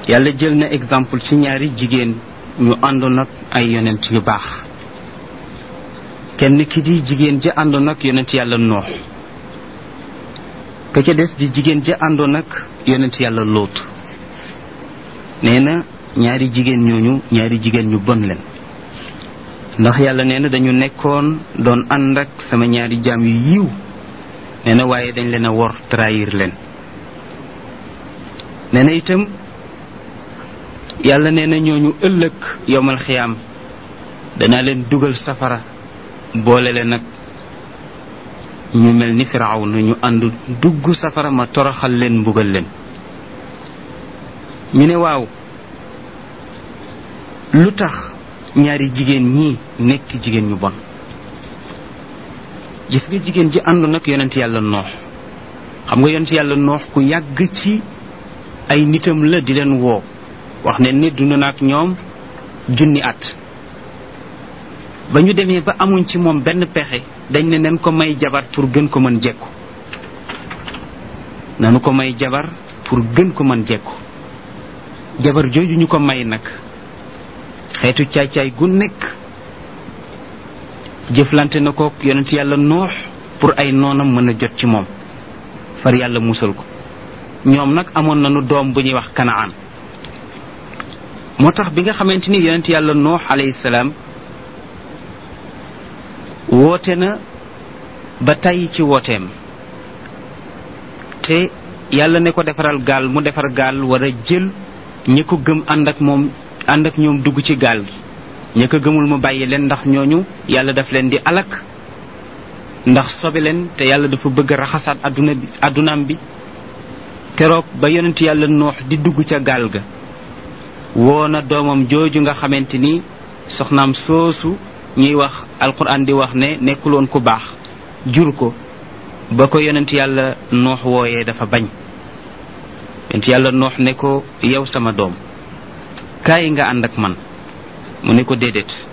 yàlla jël na exemple ci ñaari jigéen ñu àndoon ak ay yonent yu baax kenn ki di jigéen ja àndoon ak yonent yàlla noox ka ca des di jigéen ja àndoon ak yonent yàlla lóot nee na ñaari jigéen ñooñu ñaari jigéen ñu bon leen ndax yàlla nee na dañu nekkoon doon ànd ak sama ñaari jaam yu yiw nee na waaye dañ leen a wor trahir leen nee na itam yàlla nee na ñooñu ëllëg yowmal xiyaam danaa leen dugal safara boole leen nag ñu mel ni firaaw na ñu ànd dugg safara ma toroxal leen mbugal leen ñu ne waaw lu tax ñaari jigéen ñi nekk jigéen ñu bon gis nga jigéen ji àndu nag yonent yàlla noox xam nga yonent yàlla noox ku yàgg ci ay nitam la di leen woo wax ne ni dund na ak ñoom junni at ba ñu demee ba amuñ ci moom benn pexe dañ ne nen ko may jabar pour gën ko mën jekku nanu ko may jabar pour gën ko mën jekku jabar jooju ñu ko may nag xeetu caay-caay gu nekk jëflante na ko yonent yàlla noox pour ay noonam mën a jot ci moom far yàlla musal ko ñoom nag amoon nañu doom bu ñuy wax kanaan moo tax bi nga xamante ni yonent yàlla noox alayhi salaam woote na ba tàyyi ci wooteem te yàlla ne ko defaral gaal mu defar gaal war a jël ñi ko gëm ànd ak moom ànd ak ñoom dugg ci gaal gi ñi ko gëmul mu bàyyi leen ndax ñooñu yàlla daf leen di alak ndax sobe leen te yàlla dafa bëgg raxasaat adduna bi addunaam bi keroog ba yonent yàlla noox di dugg ca gaal ga woo na doomam jooju nga xamante ni soxnaam soosu ñuy wax alquran di wax ne nekkuloon ku baax jur ko ba ko yonent yàlla noox wooyee dafa bañ yonent yàlla noox ne ko yow sama doom kaay nga ànd ak man mu ne ko déedéet